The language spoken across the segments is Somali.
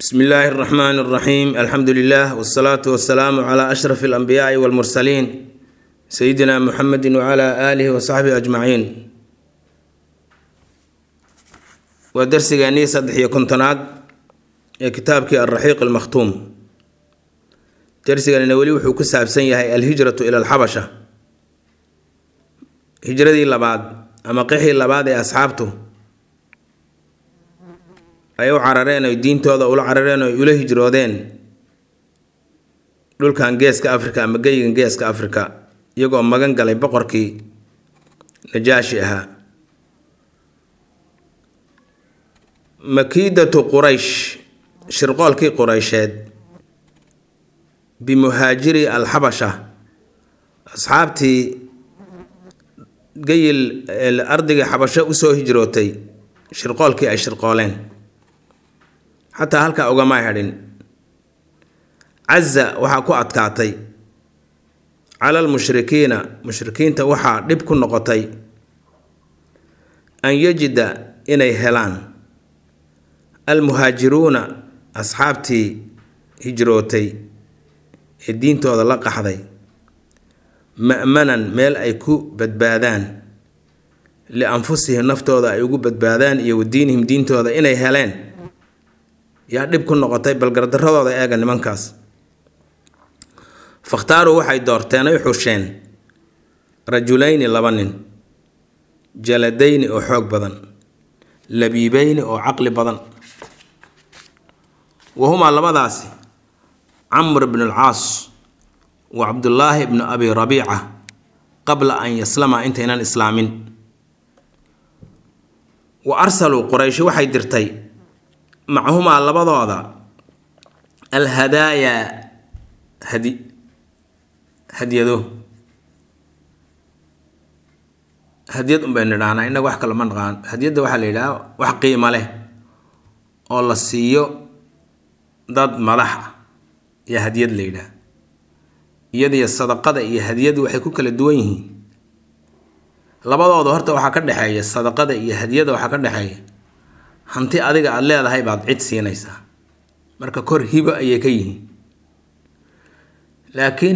bsm illaahi اraxmaan اraxiim alxamdu lilah wsalaatu wasalaamu cla ashraf اlanbiyaai wاlmursaliin sayidina muxamedi wcla aalihi wasaxbihi ajmaciin waa darsigeennii saddex iyo kontonaad ee kitaabkii alraxiiq almakhtuum darsiganina weli wuxuu ku saabsan yahay alhijratu ila alxabasha hijradii labaad ama qixii labaad ee asxaabtu ay u carareen oy diintooda ula carareen oy ula hijroodeen dhulkan geeska africa ama geyigan geeska africa iyagoo magan galay boqorkii najaashi ahaa makiidatu quraysh shirqoolkii qureysheed bimuhaajiri alxabasha asxaabtii geyil ardigii xabasho usoo hijrootay shirqoolkii ay shirqooleen xataa halkaa ugama hadhin caza waxaa ku adkaatay cala almushrikiina mushrikiinta waxaa dhib ku noqotay an yajida inay helaan almuhaajiruuna asxaabtii hijrootay ee diintooda la qaxday ma'manan meel ay ku badbaadaan lianfusihim naftooda ay ugu badbaadaan iyo wa diinihim diintooda inay heleen yaa dhib ku noqotay balgardaradooda eega nimankaas fakhtaaruu waxay doorteen ay xusheen rajulayni laba nin jaladayni oo xoog badan labiibeyni oo caqli badan wahumaa labadaasi camr bn alcaas wa cabdullaahi bnu abi rabiica qabla an yaslama intaynan islaamin wa arsaluu qurayshi waxay dirtay macahumaa labadooda alhadaayaa hadi hadyado hadyad unbay nidhaanaa innaga wax kale ma naqaan hadyadda waxaa la yidhaha wax qiimo leh oo la siiyo dad madax ah iyo hadyad la yidhaah iyadiyo sadaqada iyo hadyadu waxay ku kala duwan yihiin labadooda horta waxaa ka dhexeeya sadaqada iyo hadyada waxaa ka dhexeeya hanti adiga aada leedahay baad cid siinaysaa marka kor hibo ayay ka yihiin laakiin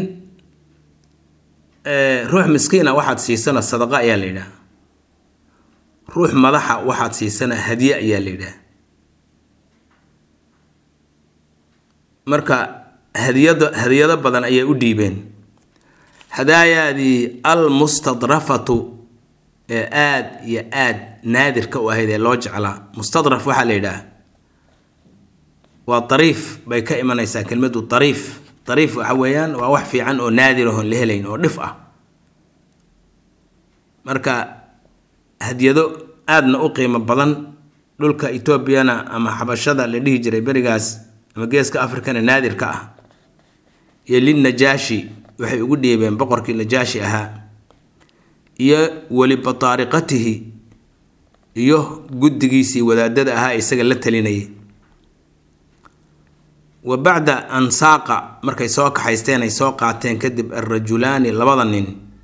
ruux miskiina waxaad siisana sadaqa ayaa la yidhaha ruux madaxa waxaad siisana hadye ayaa la yidhaha marka hadiyado hadiyado badan ayay u dhiibeen hadaayaadii almustadrafatu ee aada iyo aada naadirka u ahayd ee loo jeclaa mustadraf waxaa la yidhaah waa dariif bay ka imanaysaa kelmadu dariif dariif waxa weeyaan waa wax fiican oo naadir oon la helayn oo dhif ah marka hadyado aadna u qiimo badan dhulka etoobiyana ama xabashada la dhihi jiray berigaas ama geeska afrikana naadirka ah iyo linnajaashi waxay ugu dhiibeen boqorkii najaashi ahaa iyo weli bataariqatihi iyo guddigiisii wadaadada ahaa isaga la talinayay wa bacda an saaqa markay soo kaxaysteen ay soo qaateen kadib alrajulaani labada nin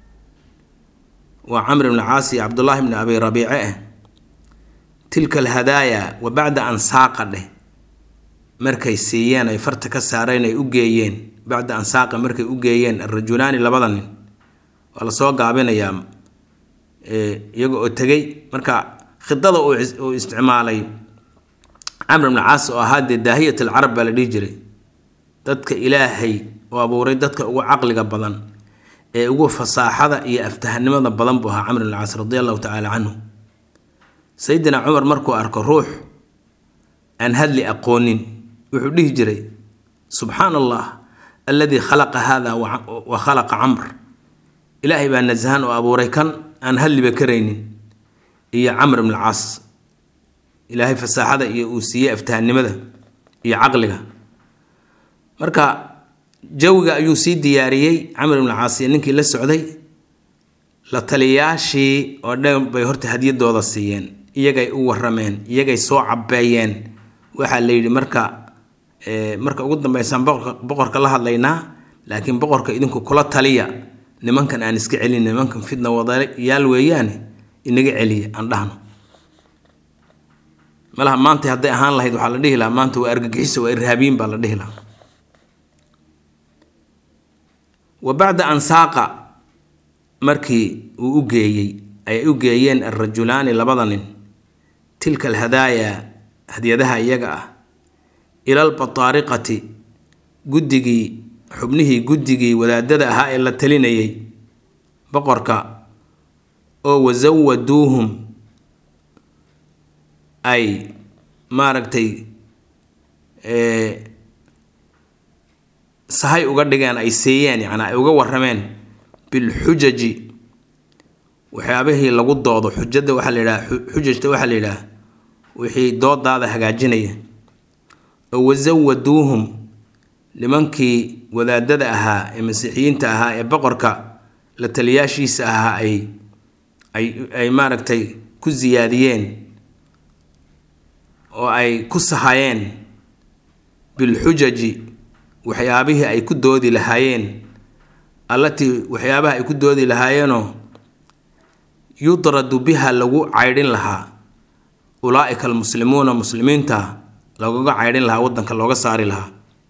waa camr ibni caas iyo cabdullaahi bni abi rabiice ah tilka alhadaaya wa bacda an saaqa dheh markay siiyeen ay farta ka saareen ay u geeyeen bacda an saaqa markay u geeyeen alrajulaani labada nin waa lasoo gaabinayaa iyaga oo tegay marka khidada uu isticmaalay camr ibni caas oo ahaa dee daahiyat alcarab baa la dhihi jiray dadka ilaahay oo abuuray dadka ugu caqliga badan ee ugu fasaaxada iyo aftahanimada badan buu ahaa camr ibni caas radi allahu tacaala canhu sayidina cumar markuu arko ruux aan hadli aqoonin wuxuu dhihi jiray subxaana allah alladii khalaqa hada wa khalaqa camr ilaahay baa nasahan oo abuuray kan aan hadliba karaynin iyo camr ibn alcaas ilaahay fasaaxada iyo uu siiyey aftahanimada iyo caqliga marka jawiga ayuu sii diyaariyey camr ibn alcaas iyo ninkii la socday la taliyaashii oo dhan bay horta hadyadooda siiyeen iyagay u warameen iyagay soo cabeeyeen waxaa la yidhi marka marka ugu dambeysaan boqorka la hadlaynaa laakiin boqorka idinku kula taliya nimankan aan iska celin nimankan fitna wadayaal weeyaane inaga celiya aan dhahno malaha maanta hadday ahaan lahayd waxaa la dhihi lahaa maanta waa argagixiso waa irhaabiyin baa la dhihi lahaa wa bacda an saaqa markii uu u geeyey ay u geeyeen alrajulaani labada nin tilka alhadaaya hadyadaha iyaga ah ila albataariqati guddigii xubnihii guddigii wadaadada ahaa ee la talinayay boqorka oo wasawaduuhum ay maaragtay sahay uga dhigeen ay seeyeen yacnaa ay uga warrameen bilxujaji waxyaabihii lagu doodo xujada waxaa la yidhaha xujajta waxaa la yidhaha wixii doodaada hagaajinaya oo wasawaduuhum nimankii wadaadada ahaa ee masiixiyiinta ahaa ee boqorka la taliyaashiisa ahaa ay ay ay maaragtay ku siyaadiyeen oo ay ku sahayeen bilxujaji waxyaabihii ay ku doodi lahaayeen allatii waxyaabaha ay ku doodi lahaayeenoo yudradu biha lagu caydhin lahaa ulaa-ika almuslimuuna muslimiinta lagaga caydhin lahaa waddanka looga saari lahaa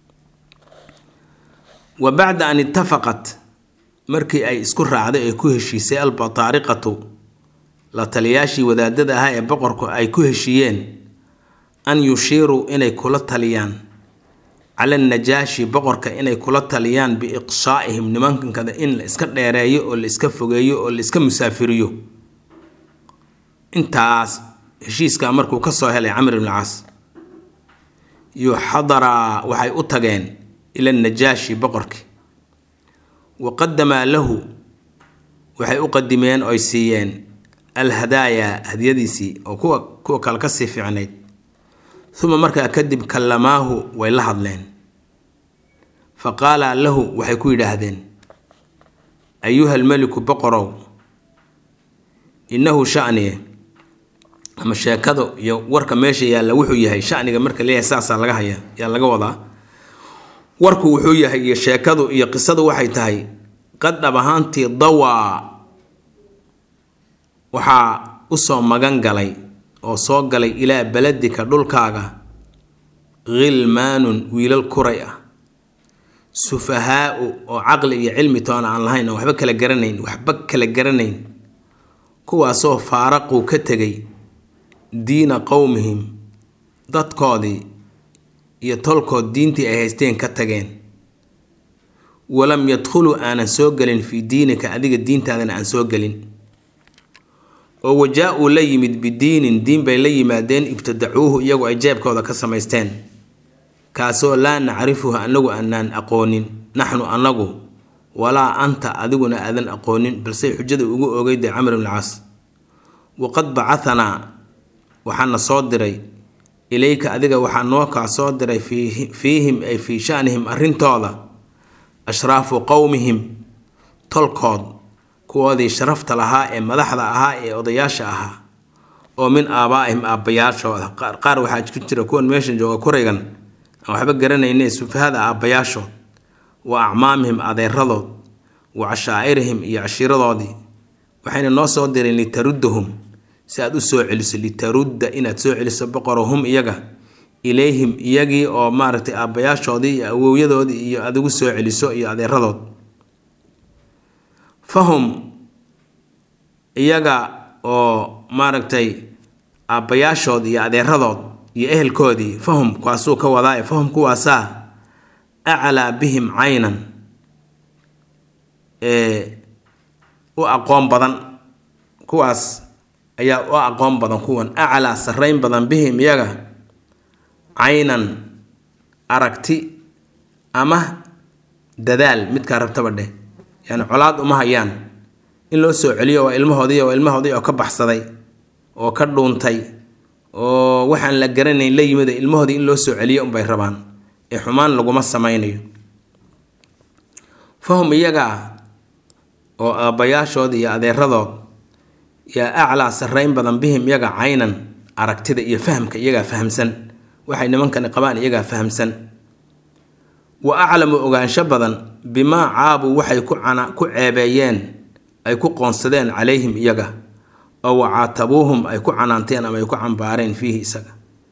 wa bacda an itafaqat markii ay isku raacday ee ku heshiisay albataariqatu la taliyaashii wadaadada ahaa ee boqorku ay ku heshiiyeen an yushiiruu inay kula taliyaan cala najaashi boqorka inay kula taliyaan biiqsaa'ihim nimankada in la iska dheereeyo oo la iska fogeeyo oo la iska musaafiriyo intaas heshiiskaa markuu ka soo helay camr ibn caas yuxadaraa waxay u tageen ila najaashi boqorkii wa qadamaa lahu waxay u qadimeen oy siiyeen alhadaaya hadyadiisii oo kuwa kuwa kale kasii fiicnayd uma markaa kadib kallamaahu way la hadleen fa qaala lahu waxay ku yidhaahdeen ayuha almeliku boqorow innahu shaniye ama sheekado iyo warka meesha yaalla wuxuu yahay shaniga marka leeyahay saasaa laga haya yaa laga wadaa warku wuxuu yahay iyo sheekadu iyo qisadu waxay tahay qad dhab ahaantii dawaa waxaa usoo magan galay oo soo galay ilaa beladika dhulkaaga khilmaanun wiilal kuray ah sufahaau oo caqli iyo cilmi toona aan lahayn oo waxba kala garanayn waxba kala garanayn kuwaasoo faaraquu ka tegay diina qowmihim dadkoodii iyo tolkood diintii ay haysteen ka tageen walam yadkhuluu aanan soo gelin fii diinika adiga diintaadana aan soo gelin oo wajaa-uu la yimid bidiinin diin bay la yimaadeen ibtadacuuhu iyagoo ay jeebkooda ka samaysteen kaasoo laa nacrifuhu annagu aanaan aqoonin naxnu annagu walaa anta adiguna aadan aqoonin balse xujada ugu ogeyday camr ibn caas waqad bacahanaa waxaana soo diray ilayka adiga waxaa noo kaa soo diray fiihim ay fii shanihim arrintooda ashraafu qowmihim tolkood kuwoodii sharafta lahaa ee madaxda ahaa ee odayaasha ahaa oo min aabaa'ihim aabbayaashooda qaar waxaa ku jira kuwan meeshan jooga kuraygan aan waxba garanayne sufahada aabbayaashood wa acmaamihim adeeradood wa cashaa'irihim iyo cashiiradoodii waxayna noo soo direen litaruddahum si aad u soo celiso litarudda inaad soo celiso boqorahum iyaga ilayhim iyagii oo maaragtay aabbayaashoodii iyo awowyadoodii iyo aad ugu soo celiso iyo adeeradood fahum iyaga oo maaragtay aabbayaashood iyo adeeradood iyo ehelkoodii fahum kuwaasuu ka wadaa fahum kuwaasaa aclaa bihim caynan ee u aqoon badan kuwaas ayaa u aqoon badan kuwan aclaa sarrayn badan bihim iyaga caynan aragti ama dadaal midkaa rabtaba dheh yani colaad uma hayaan in loo soo celiyo waa ilmahoodii waa ilmahoodii oo ka baxsaday oo ka dhuuntay oo waxaan la garanayn la yimid ilmahoodii in loo soo celiyo unbay rabaan ee xumaan laguma samaynayo fahum iyaga oo aabbayaashood iyo adeeradood yaa aclaa sarrayn badan bihim iyaga caynan aragtida iyo fahamka iyagaa fahamsan waxay nimankani qabaan iyagaa fahamsan wa aclamu ogaansho badan bimaa caabuu waxay ku ku ceebeeyeen ay ku qoonsadeen calayhim iyaga oo wacaatabuuhum ay ku canaanteen ama ay ku cambaareen fiihi isaga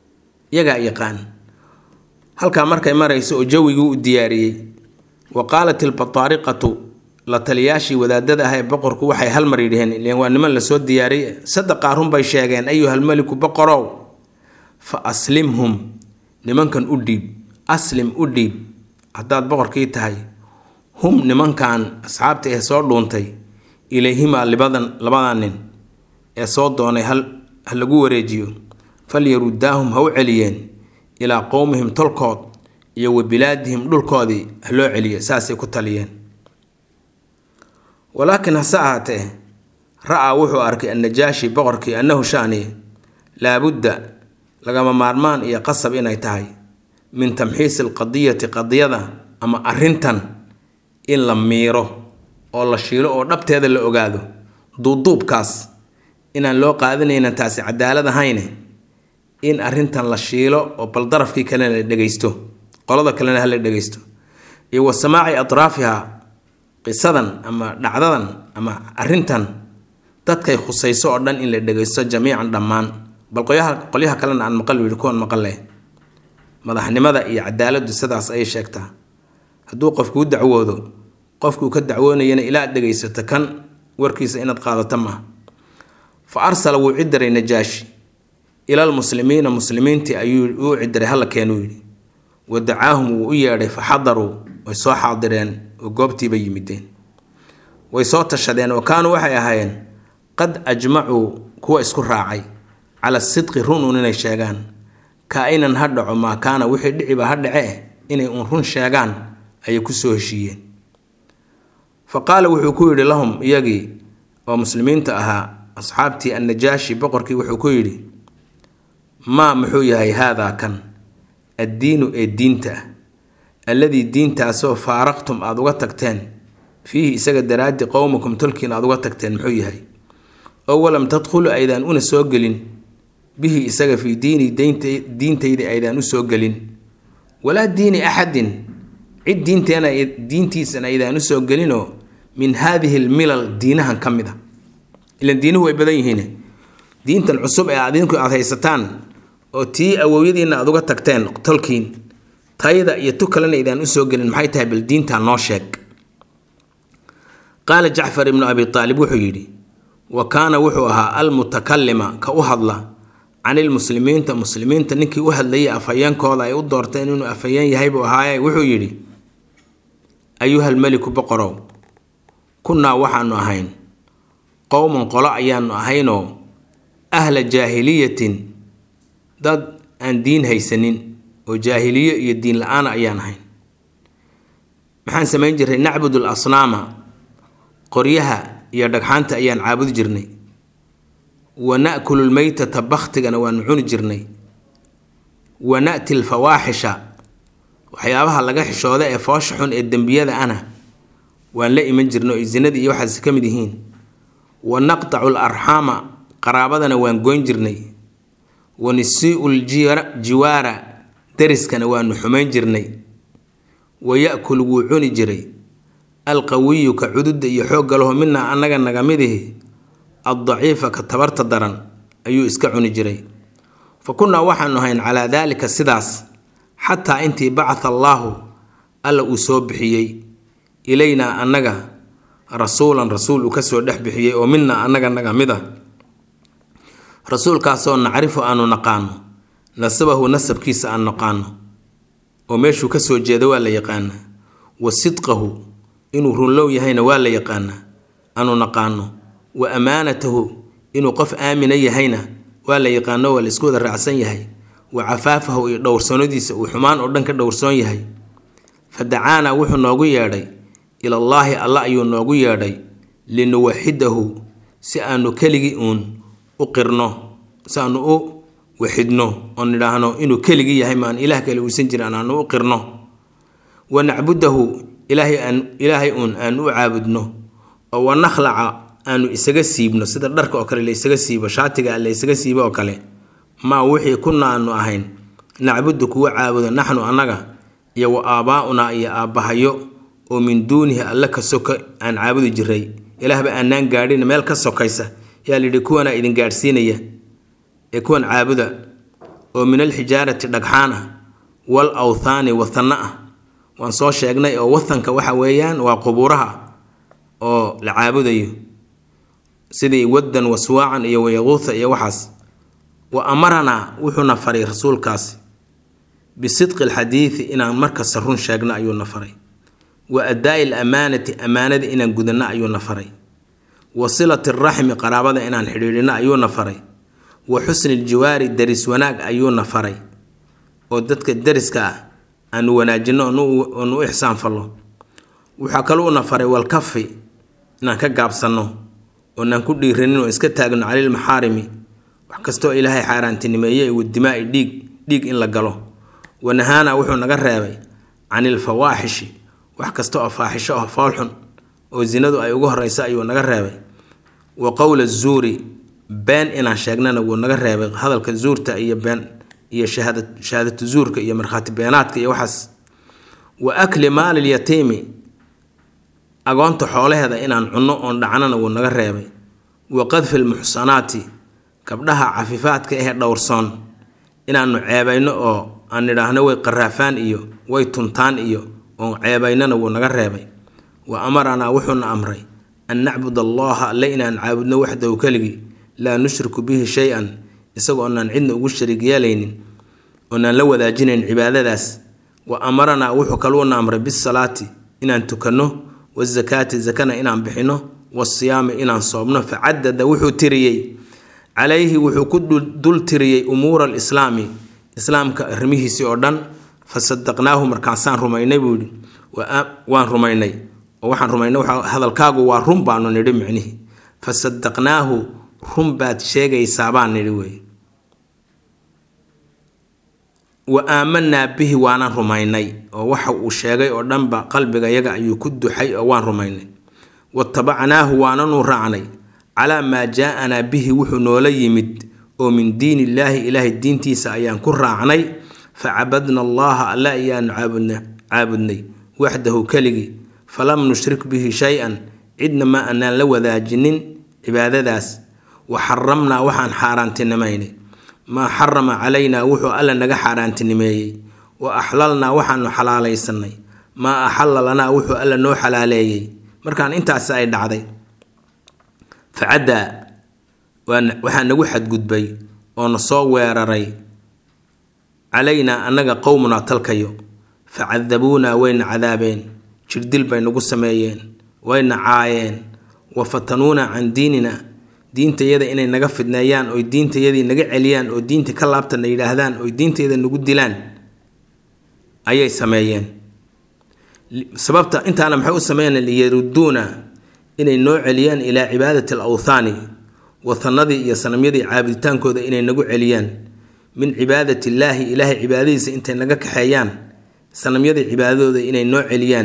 iyagaa yaqaan halkaa markay marayso oo jawigii u diyaariyey wa qaalat ilbataariqatu la taliyaashii wadaadada ah ee boqorku waxay halmar yidhaheen ileen waa niman lasoo diyaariyey sadaqaa runbay sheegeen ayuhalmeliku boqorow fa aslimhum nimankan u dhiib aslim u dhiib haddaad boqorkii tahay hum nimankan asxaabta ee soo dhuuntay ilayhimaa libadan labadan nin ee soo doonay hal ha lagu wareejiyo falyarudaahum ha u celiyeen ilaa qowmihim tolkood iyo wa bilaadihim dhulkoodii ha loo celiyo saasay ku taliyeen walaakiin hase ahaatee ra-aa wuxuu arkay annajaashi boqorkii annahu shaniye laabudda lagama maarmaan iyo qasab inay tahay min tamxiisi alqadiyati qadiyada ama arrintan in la miiro oo la shiilo oo dhabteeda la ogaado duuduubkaas inaan loo qaadanaynan taasi cadaalad ahayne in arrintan la shiilo oo bal darafkii kalena la dhegaysto qolada kalena hala dhegaysto iyo wa samaaci atraafiha qisadan ama dhacdadan ama arrintan dadkay khusayso oo dhan in la dhegaysto jamiican dhammaan bal qoyaha qolyaha kalena aan maqal yidhi kuwan maqal leh madaxnimada iyo cadaaladdu sidaas ayay sheegtaa hadduu qofkuu dacwoodo qofkuu ka dacwoonayana ilaa ad dhegaysato kan warkiisa inaad qaadato maaha fa arsala wuu cidiray najaashi ilal muslimiina muslimiintii ayuu uu cidiray hala keenuu yidhi wa dacaahum wuu u yeedhay fa xadaruu way soo xaadireen oo goobtiiba yimideen way soo tashadeen oo kaanuu waxay ahaayeen qad ajmacuu kuwa isku raacay cala sidqi run uun inay sheegaan kaa-inan ha dhaco maa kaana wixii dhiciba ha dhace inay uun run sheegaan ayay kusoo heshiiyeen fa qaala wuxuu ku yidhi lahum iyagii oo muslimiinta ahaa asxaabtii annajaashi boqorkii wuxuu ku yidhi maa muxuu yahay haadaa kan addiinu ee diinta ah alladii diintaasoo faaraqtum aada uga tagteen fiihi isaga daraaddi qowmakum tolkiin aada uga tagteen muxuu yahay oo walam tadkhulu aydaan una soo gelin bihi isaga fii diini diintayda aydaan u soo gelin walaa diini axadin cid diinteena diintiisana aydaan u soo gelinoo min haadihi lmilal diinahan ka mid a ilan diinuhu way badan yihiin diintan cusub ee adinku aada haysataan oo tii awowyadiina aada uga tagteen tolkiin tayda iyo tu kalena aydaan usoo gelin maxay tahay bal diintaa noo sheeg qaala jacfar ibnu abi aalib wuxuu yidhi wa kaana wuxuu ahaa almutakalima ka u hadla canilmuslimiinta muslimiinta ninkii u hadlayay afhayeenkooda ay u doorteen inuu afhayeen yahay buu ahaaye wuxuu yidhi ayuhalmeliku boqorow kunnaa waxaanu ahayn qowman qolo ayaanu ahaynoo ahla jaahiliyatin dad aan diin haysanin oo jaahiliyo iyo diin la-aana ayaan ahayn maxaan samayn jirnay nacbud l asnaama qoryaha iyo dhagxaanta ayaan caabudi jirnay wa na'kulu lmeytata bakhtigana waanu cuni jirnay wa na'ti lfawaaxisha waxyaabaha laga xishooda ee foosha xun ee dembiyada ana waan la iman jirnay oo zinada iyo waxaas ka mid yihiin wa naqtacu larxaama qaraabadana waan goyn jirnay wa nisii'u ljiwaara dariskana waanu xumayn jirnay wa ya-kul wuu cuni jiray alqawiyu ka cududda iyo xoogga laho minaa annaga naga midihi addaciifa ka tabarta daran ayuu iska cuni jiray fa kunnaa waxaanu ahayn calaa daalika sidaas xataa intii bacatha allaahu alla uu soo bixiyey ilaynaa annaga rasuulan rasuul uu kasoo dhex bixiyey oo minaa annaga naga mid a rasuulkaasoo nacrifu aanu naqaano nasabahu nasabkiisa aan naqaano oo meeshuu kasoo jeeda waa la yaqaanaa wa sidqahu inuu runlow yahayna waa la yaqaanaa aanu naqaano wa amaanatahu inuu qof aamina yahayna waa la yaqaano waa la isku wada raacsan yahay wa cafaafahu iyo dhowrsoonadiisa uu xumaan oo dhan ka dhowrsoon yahay fa dacaanaa wuxuu noogu yeedhay ilallaahi alla ayuu noogu yeedhay linuwaxidahu si aanu keligii uun u qirno si aanu u waxidno oo nidhaahno inuu keligii yahay maan ilaah kale uusan jirin aanu u qirno wa nacbudahu ilaahay aan ilaahay uun aanu u caabudno oo wa nakhlaca aanu isaga siibno sida dharka oo kale la isaga siibo shaatiga la isaga siibo oo kale maa wixii kuna aanu ahayn nacbudu kuwa caabudo naxnu annaga iyo wa aabaa-unaa iyo aabbahayo oo min duunihi alle ka soka aan caabudi jiray ilaahba aanaan gaadhin meel ka sokaysa yaa layidhi kuwanaa idin gaadhsiinaya ee kuwan caabuda oo min alxijaarati dhagxaan ah wal awthaani wathanno ah waan soo sheegnay oo wathanka waxa weeyaan waa qubuuraha oo la caabudayo sidii waddan waswaacan iyo wayaquutha iyo waxaas wa amaranaa wuxuuna faray rasuulkaasi bisidqi alxadiidi inaan markasta run sheegno ayuuna faray wa addaa'i alamaanati ammaanada inaan gudanno ayuuna faray wa silati araxmi qaraabada inaan xidhiidhino ayuuna faray wa xusni ljiwaari daris wanaag ayuuna faray oo dadka dariska ah aanu wanaajinno oonu u ixsaan fallo waxaa kaluuna faray walkafi inaan ka gaabsanno oonaan ku dhiiranin oo iska taagno calilmaxaarimi wax kastoo ilaahay xaaraantinimeeye wadimaa'i dhiig dhiig in la galo wanahaana wuxuu naga reebay can ilfawaaxishi wax kasta oo faaxisho ah foolxun oo zinadu ay ugu horeysa ayuu naga reebay wa qowla zuuri been inaan sheegnana wuu naga reebay hadalka zuurta iyo been iyo shahaadatu zuurka iyo markhaati beenaadka iyo waxaas wa akli maalilyatiimi agoonta xoolaheeda inaan cunno oon dhacnana wuu naga reebay wa qadfi lmuxsanaati gabdhaha cafifaadka ahee dhowrsoon inaanu ceebayno oo aan nidhaahno way qaraafaan iyo way tuntaan iyo oon ceebaynana wuu naga reebay wa amaranaa wuxuuna amray an nacbud allaha alle inaan caabudno waxdahu keligii laa nushriku bihi shay-an isagoo onaan cidna ugu shariig yeelaynin oonaan la wadaajinayn cibaadadaas wa amaranaa wuxuu kaluuna amray bisalaati inaan tukanno wasakaati zakana inaan bixinno wasiyaami inaan soobno facadada wuxuu tiriyey calayhi wuxuu ku dul tiriyey umuura alislaami islaamka arrimihiisii oo dhan fasadaqnaahu markaasaan rumaynay buu yidhi waan rumaynay oo waxaan rumaynay hadalkaagu waa run baanu nidhi micnihii fasadaqnaahu run baad sheegaysaa baan nidhi wey wa aamanaa bihi waanaan rumaynay oo waxa uu sheegay oo dhanba qalbigayaga ayuu ku duxay oo waan rumaynay watabacnaahu waananu raacnay calaa maa jaa-anaa bihi wuxuu noola yimid oo min diin illaahi ilaahay diintiisa ayaan ku raacnay facabadna allaha alle ayaanu caabudnay waxdahu keligii falam nushrik bihi shay-an cidna ma anaan la wadaajinin cibaadadaas wa xaramnaa waxaan xaaraantinimaynay maa xarama calaynaa wuxuu alla naga xaaraantinimeeyey wa axlalnaa waxaanu xalaalaysanay maa axalla lanaa wuxuu alla noo xalaaleeyey markaan intaasi ay dhacday facaddaa waxaa nagu xadgudbay oo na soo weeraray calaynaa annaga qowmunaa talkayo facadabuunaa wayna cadaabeen jirdil bay nagu sameeyeen wayna caayeen wa fatanuuna can diinina diintayada inay naga fidneeyaan oy diintayadii naga celiyaan oo diinta ka laabtana yidhaahdaan oy diintayada nagu dilaan ayay sameeyeen sababta intaana maxay u sameeyeen liyaruduuna inay noo celiyaan ilaa cibaadati al awthaani wathanadii iyo sanamyadii caabuditaankooda inay nagu celiyaan min cibaadati illaahi ilaahay cibaadadiisa intay naga kaxeeyaan sanamyadii cibaadadooda inay noo celiyaan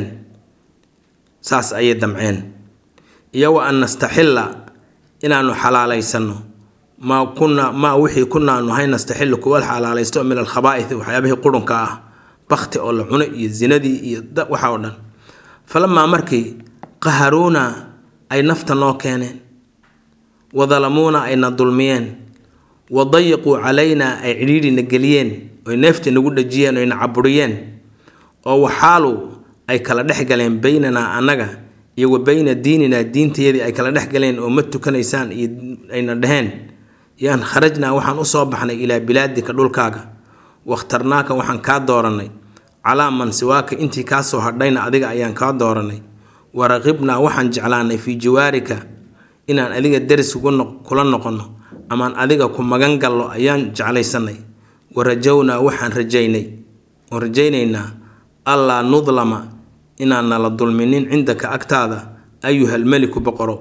saas ayay damceen iyo wa an nastaxilla inaanu xalaalaysano maa kunaa maa wixii kunaanu hay nastaxillu kuwa xalaalaysto min alkhabaa'ith waxyaabihii qurunka ah bakti oo la cuno iyo zinadii iyo waxa oo dhan falamaa markii qaharuuna ay nafta noo keeneen wadalamuuna ayna dulmiyeen wadayiquu calaynaa ay cidhiidhina geliyeen oy neefta nagu dhajiyeen oyna caburiyeen oo waxaalu ay kala dhex galeen beynanaa annaga iyo wa beyna diininaa diintayadii ay kala dhex galeen oo ma tukanaysaan iyo ayna dheheen yaan kharajnaa waxaan usoo baxnay ilaa bilaadika dhulkaaga wakhtarnaaka waxaan kaa doorannay calaa man siwaaka intii kaa soo hadhayna adiga ayaan kaa doorannay waraqibnaa waxaan jeclaanay fii jawaarika inaan adiga deris kula noqonno amaan adiga ku magan gallo ayaan jeclaysanay wa rajownaa waxaan rajaynay oon rajaynaynaa allaa nudlama inaan nala dulminin cindaka agtaada ayuhal meliku boqoro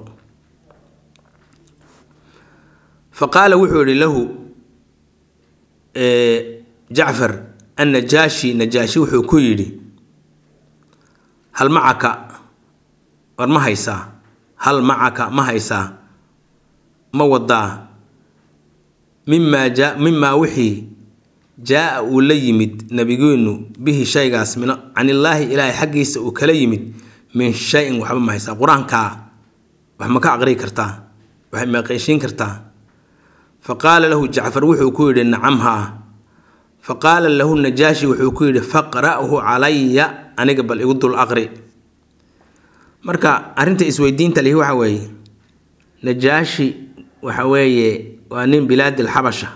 fa qaala wuxuu yidhi lahu jacfar annajaashi najaashi wuxuu ku yidhi hal macaka war ma haysaa hal macaka ma haysaa ma wadaa mimaa jaa mimaa wixii jaa-a uu la yimid nabigeenu bihi shaygaas min canillaahi ilaahay xaggiisa uu kala yimid min shay-in waxba ma haysaa qur-aankaa wax ma ka aqrii kartaa wax ma qeyshiin kartaa fa qaala lahu jacfar wuxuu ku yidhi nacam haa fa qaala lahu najaashi wuxuu ku yidhi faqra'hu calaya aniga bal igu dul aqri marka arrinta isweydiinta lihi waxa weeye najaashi waxa weeye waa nin bilaadi alxabasha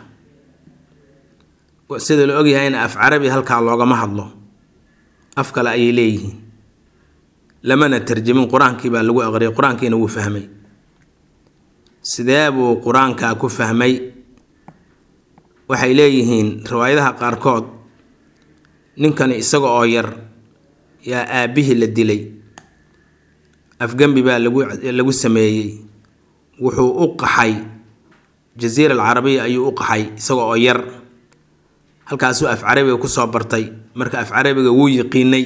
sida la ogyahayna af carabi halkaa loogama hadlo af kale ayay leeyihiin lamana tarjamin qur-aankii baa lagu aqriyay qur-aankiina wuu fahmay sidee buu qur-aankaa ku fahmay waxay leeyihiin riwaayadaha qaarkood ninkani isaga oo yar yaa aabbihii la dilay afgembi baa lagu lagu sameeyey wuxuu u qaxay jasiira alcarabiya ayuu u qaxay isaga oo yar halkaasuu af carabiga kusoo bartay marka af carabiga wuu yiqiinay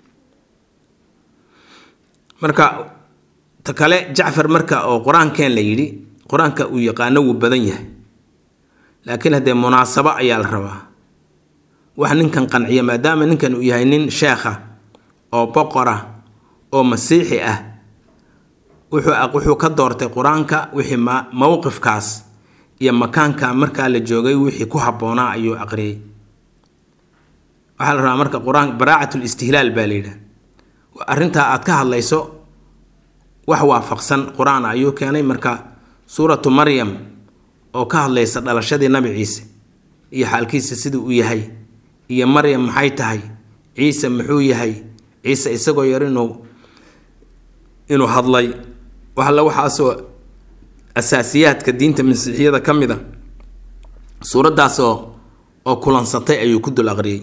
marka ta kale jacfar marka oo qur-aankeen la yidhi qur-aanka uu yaqaano wuu badan yahay laakiin haddee munaasabo ayaa la rabaa wax ninkan qanciya maadaama ninkan uu yahay nin sheekha oo boqora oo masiixi ah wuxuu ka doortay qur-aanka wixii mowqifkaas iyo makaanka markaa la joogay wixii ku habboonaa ayuu aqriyay waxaa la rabaa marka qur-aan baraacat listihlaal baa la yidhaha arrintaa aad ka hadlayso wax waafaqsan qur-aan ayuu keenay marka suuratu maryam oo ka hadlaysa dhalashadii nabi ciise iyo xaalkiisa siduu u yahay iyo maryam maxay tahay ciise muxuu yahay ciise isagoo yar inuu inuu hadlay waxalla waxaasoo asaasiyaadka diinta masiixiyada ka mid a suuraddaasoo oo kulansatay ayuu ku dul aqriyey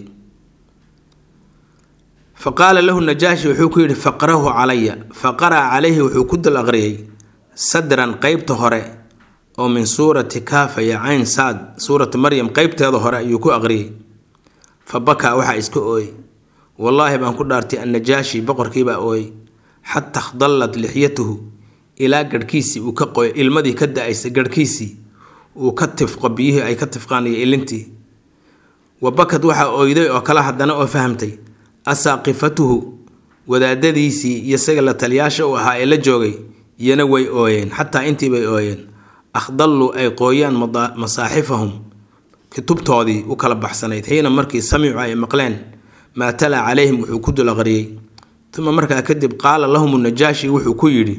fa qaala lahu najaashi wuxuu ku yidhi faqrahu calaya fa qara'a calayhi wuxuu ku dul aqriyey sadran qeybta hore oo min suurati kaafa ya cayn saad suurati maryam qeybteeda hore ayuu ku aqriyey fa bakaa waxaa iska ooyey wallaahi baan ku dhaartay annajaashi boqorkiibaa ooyey xata khdallat lixyatuhu ilaa garhkiisii uu ka qoy ilmadii ka da-aysa garhkiisii uu ka tifqo biyihii ay ka tifqaan iyo ilintii wa bakad waxaa ooyday oo kale haddana oo fahamtay asaaqifatuhu wadaadadiisii iyo isaga la taliyaasha u ahaa ee la joogay iyana way ooyeen xataa intii bay ooyeen akhdalluu ay qooyaan masaaxifahum kutubtoodii u kala baxsanayd xiina markii samicu ay maqleen maa talaa calayhim wuxuu ku dul aqriyey uma markaa kadib qaala lahum najaashi wuxuu ku yidhi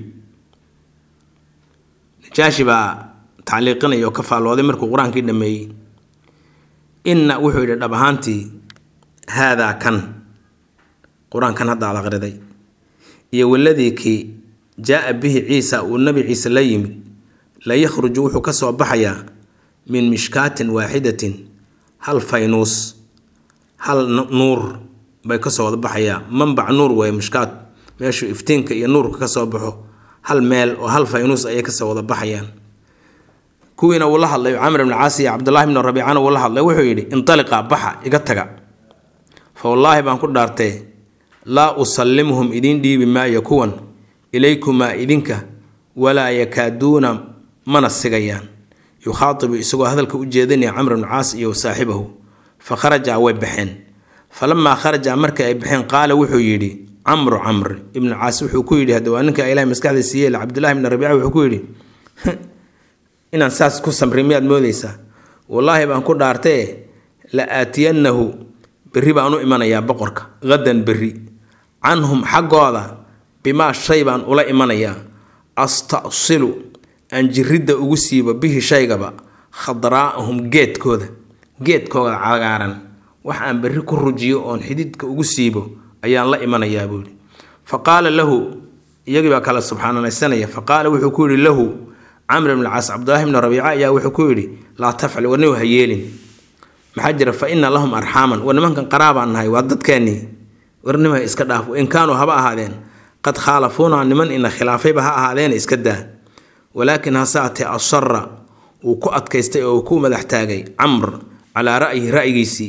najaashi baa tacliiqinaya oo ka faallooday markuu qur-aankii dhameeyey inna wuxuu yidhi dhab ahaantii haadaa kan qur-aankan hadda ad aqriday iyo waladii kii jaa-a bihi ciisa uu nabi ciise la yimid la yakhruju wuxuu ka soo baxayaa min mishkaatin waaxidatin hal faynuus hal nuur bay kasoo wada baxayaa manbac nuur weeye mishkaat meeshuu iftiinka iyo nuurka kasoo baxo hal meel oo hal faynuus ayay kasoo wada baxayaan kuwiina uu la hadlay camr ibn caas iyo cabdullahi bn rabiicana uu la hadlay wuxuu yidhi intaliqa baxa iga taga fa wallaahi baan ku dhaartee laa usallimuhum idiin dhiibi maayo kuwan ilaykumaa idinka walaa yakaaduuna mana sigayaan yukhaatibu isagoo hadalka u jeedinaya camr ibnu caas iyo saaxibahu fa kharajaa way baxeen falamaa kharaja markii ay baxeen qaala wuxuu yidhi camru camr ibnu caas wuxuu ku yidhi hadda waa ninka ilahay maskaxda siiyey cabdullahi bni rabiica wuxuu ku yidhi inaan saas ku samri miyaad moodeysaa wallaahi baan ku dhaartee la aatiyannahu berri baan u imanayaa boqorka hadan berri canhum xaggooda bimaa shay baan ula imanayaa astasilu aan jiridda ugu siibo bihi shaygaba khadraa'ahum geedkooda geedkooda cagaaran wax aan berri ku rujiyo oon xididka ugu siibo ayaan la imanayaa buu yidhi fa qaala lahu iyagii baa kala subxaananaysanaya fa qaala wuxuu ku yidhi lahu camr ibn caas cabdullaahi bni rabiica ayaa wuxuu ku yidhi laa tafcal warniw ha yeelin maxaa jira fa ina lahum arxaaman war nimankan qaraabaan nahay waa dadkeennii warnima iska dhaaf in kaanuu haba ahaadeen qad khaalafuuna niman ina khilaafayba ha ahaadeena iska daa walaakin hase atee asara wuu ku adkaystay oo uu ku madax taagay camr calaa ra'yihi ra'yigiisii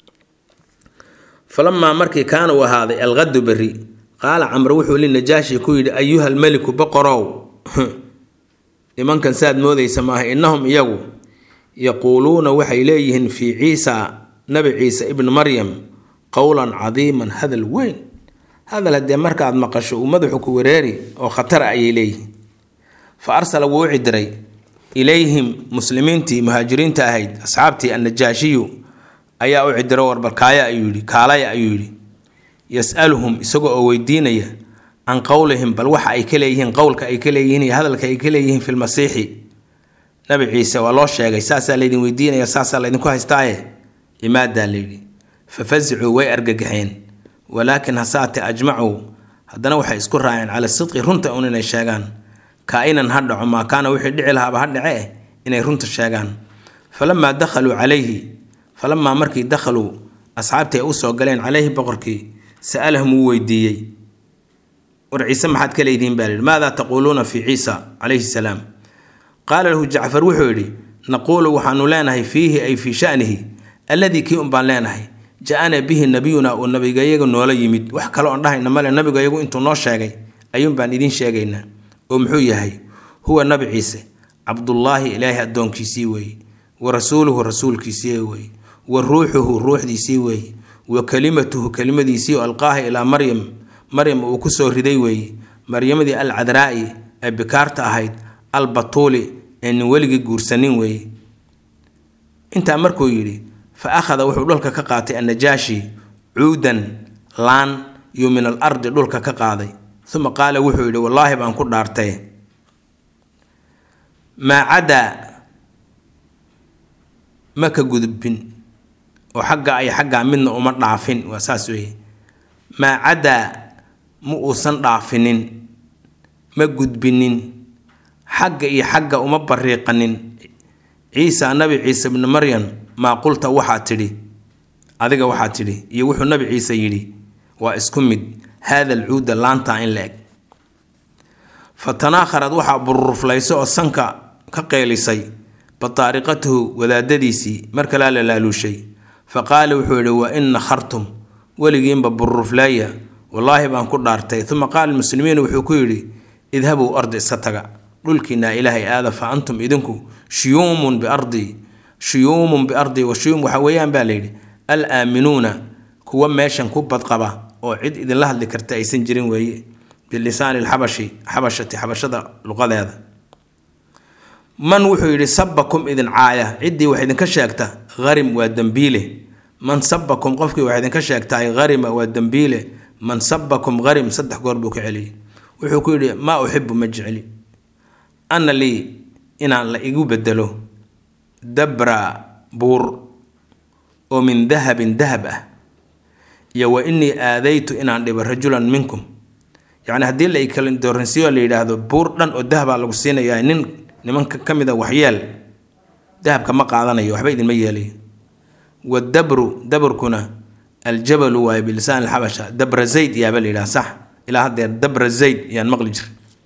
falamaa markii kaana uu ahaaday alqadu berri qaala camr wuxuu linajaashi ku yidhi ayuha almeliku boqorow nimankan saad moodaysa maaha innahum iyagu yaquuluuna waxay leeyihiin fii ciisa nabi ciise ibni maryam qowlan cadiiman hadal weyn hadal haddee markaad maqasho uu madaxu ku wareeri oo khatara ayay leeyihiin fa arsala wuu u cidiray ilayhim muslimiintii muhaajiriinta ahayd asxaabtii annajaashiyu ayaa u cidiro warbalkaaya ayuu yidhi kaalaya ayuu yidhi yas'aluhum isagoo oo weydiinaya can qowlihim bal waxa ay ka leeyihiin qowlka ay ka leeyihiin iyo hadalka ay ka leeyihiin fi lmasiixi nabi ciise waa loo sheegay saasaa laydin weydiinaya saasaa laydinku haystaaye imaadaa layidhi fafasicuu way argagaxeen walaakin hasaate ajmacuu haddana waxay isku raaceen cala sidqi runta un inay sheegaan kaa-inan ha dhaco maa kaana wixii dhici lahaaba ha dhace eh inay runta sheegaan falamaa dakhaluu calayhi falamaa markii dakhaluu asxaabtii ay usoo galeen calayhi boqorkii sa'alahum wuu weydiiyey war ciise maxaad ka leedihiin baa lihi maadaa taquuluuna fii ciisa calayhi salaam qaala lahu jacfar wuxuu yidhi naquulu waxaanu leenahay fiihi ay fii shanihi alladii kii un baan leenahay ja-ana bihi nabiyuna uu nabigayagu noola yimid wax kale oon dhahayna male nabigayagu intuu noo sheegay ayuun baan idiin sheegaynaa oo muxuu yahay huwa nabi ciise cabdullaahi ilaahay addoonkiisii weeye wa rasuuluhu rasuulkiisii weeye wa ruuxuhu ruuxdiisii weeye wa kelimatuhu kelimadiisii oo alqaaha ilaa maryam maryam uu kusoo riday weeye maryamadii al cadraa'i ee bikaarta ahayd al batuuli ee nin weligii guursanin weeye intaa markuu yidhi fa akhada wuxuu dhulka ka qaatay annajaashi cuudan laan iyo min al ardi dhulka ka qaaday uma qaala wuxuu yidhi wallaahi baan ku dhaartay maa cadaa ma ka gudbin oo xagga ay xaggaa midna uma dhaafin waa saas weeye maa cadaa ma uusan dhaafinin ma gudbinin xagga iyo xagga uma bariiqanin ciisa nabi ciise bni maryam maa qulta waxaa tidhi adiga waxaa tidhi iyo wuxuu nabi ciise yidhi waa isku mid haada alcuuda laantaa in la eg fa tanaakharad waxaa bururuflayso oo sanka ka qeylisay bataariqatuhu wadaadadiisii mar kalaa la laaluushay fa qaala wuxuu yidhi wa in nakhartum weligiinba bururufleeya wallaahi baan ku dhaartay uma qaala muslimiin wuxuu ku yidhi idhabuu ardi iska taga dhulkiinaa ilaahay aada fa antum idinku shuyuumun biardii shuyuumun biardii wa shuyuum waxaa weeyaan baa layidhi al aaminuuna kuwa meeshan ku badqaba oo cid idinla hadli karta aysan jirin weeye bilisaani lxabashi xabashati xabashada luqadeeda man wuxuu yidhi sabakum idin caaya ciddii wax idinka sheegta harim waa dembiile man sabakum qofkii wax idinka sheegtaay harima waa dembiile man sabakum harim saddex goor buu ka celiyey wuxuu ku yidhi maa uxibu ma jecli ana lii inaan la igu bedelo dabra buur oo min dahabin dahab ah iyo wa inii aadaytu inaan dhibo rajulan minkum yacni haddii la kala dooransiiyo la yidhaahdo buur dhan oo dahabaa lagu siinayaa nin nimanka ka mid a waxyeel dahabka ma qaadanayo waxba idinma yeelayo wadabru dabrkuna aljabalu waayo bilisaan alxabasha dabra zayd yaaba la yidhaha sax ilaa haddeer dabra zayd yaan maqli jir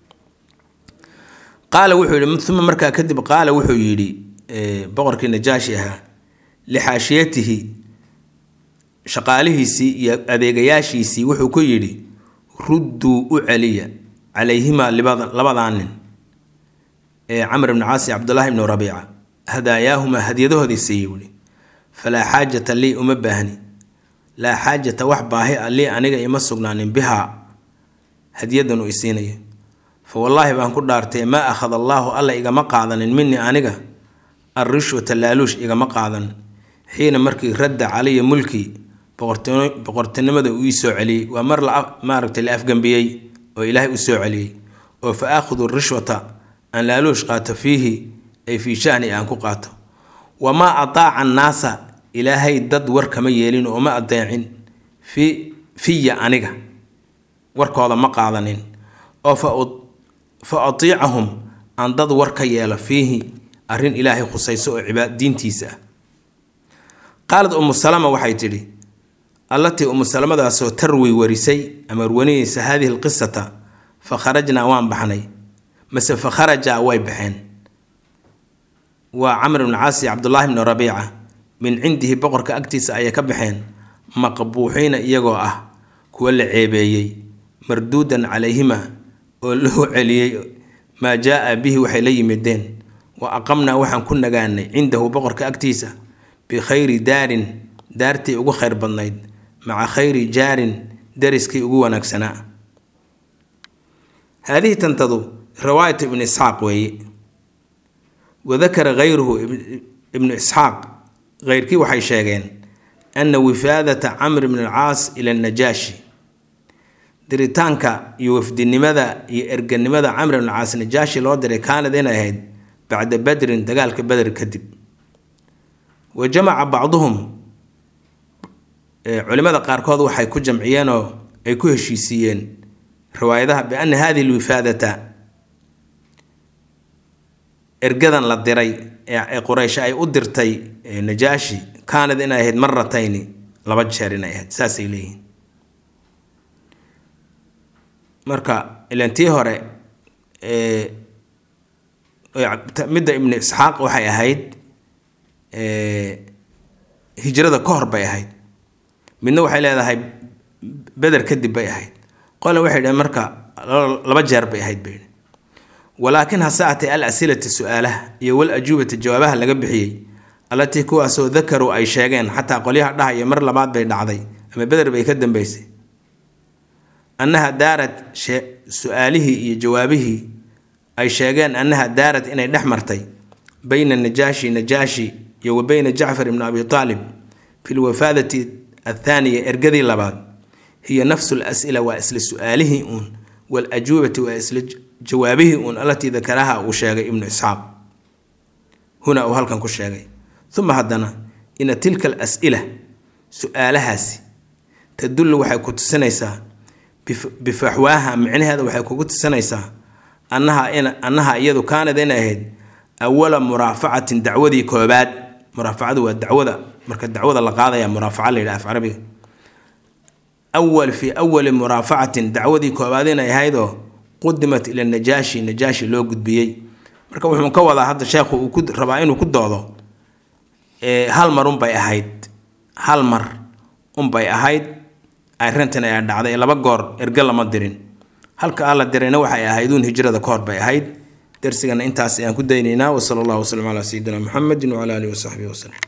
qaala wuxuu yidhi uma markaa kadib qaala wuxuu yidhi boqorkii najaashi ahaa lixaashiyatihi shaqaalihiisii iyo adeegayaashiisii wuxuu ku yidhi rudduu u celiya calayhimaa labadaa nin ee camr ibni caasi cabdullaahi ibni rabiica hadaayaahumaa hadyadahoodii siiye wuli falaa xaajata lii uma baahni laa xaajata wax baahi a lii aniga ima sugnaanin bihaa hadyadan uu isiinayo fa wallaahi baan ku dhaartay maa akhada allaahu alla igama qaadanin minii aniga alrishwata laaluush igama qaadan xiina markii radda calaya mulkii boqortinimada uu ii soo celiyey waa mar maaragtay la afgambiyey oo ilaahay u soo celiyey oo fa aakhudu rishwata aan laaluush qaato fiihi ay fii shani aan ku qaato wamaa ataaca annaasa ilaahay dad war kama yeelin oo ma adeecin fi fiya aniga warkooda ma qaadanin oo fa atiicahum aan dad war ka yeelo fiihi arrin ilaahay khusayso oo cibaad diintiisa ah qaalad umu salama waxay tidhi allatii umu salamadaasoo tarwi warisay ama warwanayeysa haadihi alqisata fa kharajnaa waan baxnay mase fa kharajaa way baxeen waa camr ibni caasi cabdullaahi bni rabiica min cindihi boqorka agtiisa ayay ka baxeen maqbuuxiina iyagoo ah kuwa la ceebeeyey marduudan calayhima oo loo celiyey maa jaa-a bihi waxay la yimideen wa aqamnaa waxaan ku nagaanay cindahu boqorka agtiisa bikhayri daarin daartii ugu khayr badnayd maca khayri jaarin dariskii ugu wanaagsanaa haadihi tantadu riwaayatu ibnu isxaaq weeye wadakara hayruhu ibnu isxaaq heyrkii waxay sheegeen ana wifaadata camr bn alcaas ila najaashi diritaanka iyo wafdinimada iyo erganimada camr bn alcaas najaashi loo diray kaanad inay ahayd bacda badrin dagaalka beder kadib wa jamaca bacduhum culimada qaarkood waxay ku jamciyeenoo ay ku heshiisiiyeen riwaayadaha biana hadihi lwifaadata ergadan la diray ee quraysh ay u dirtay najaashi kaanad inay ahayd maratayni laba jeer inay ahayd saasay leeyihiin marka ilan tii hore midda ibnu isxaaq waxay ahayd hijrada ka hor bay ahayd midna waxay leedahay beder kadib bay ahayd qole waxay dhaheen marka laba jeer bay ahayd bay walaakin hase atay al asilati su-aalaha iyo wal ajuubata jawaabaha laga bixiyey allatii kuwaasoo dakaruu ay sheegeen xataa qolyaha dhahaya mar labaad bay dhacday ama beder bay ka dambeysay annaha daarad su-aalihii iyo jawaabihii ay sheegeen annaha daarad inay dhex martay bayna najaashi najaashi iyo wa bayna jacfar ibni abi aalib fi lwafaadati athaaniya ergadii labaad hiya nafsu las'ila waa isla su-aalihii uun walajuubati waa isla jawaabihii uun allatii dakaraha uu sheegay ibnu isxaaq huna uu halkan ku sheegay uma haddana ina tilka alas'ila su-aalahaasi tadullu waxay ku tusinaysaa bifaxwaaha micnaheeda waxay kugu tusinaysaa annaha annaha iyadu kaanad inay ahayd awala muraafacatin dacwadii koobaad muraafacadu waa dacwada marka dacwada la qaadaya muraafaca la yidhaha af carabiga awal fii awali muraafacatin dacwadii koobaad inay ahaydoo qudimat ila najaashi najaashi loo gudbiyey marka wuxuu ka wadaa hadda sheekhu uu ku rabaa inuu ku doodo hal mar unbay ahayd hal mar unbay ahayd arrintan ayaa dhacday laba goor erge lama dirin halka alla dirayna waxay ahayduun hijrada ka hor bay ahayd darsigana intaas ayaan ku daynaynaa wasala allahu wasalam calaa sayidina muxamedin wacala alihi wasaxbihi wasalem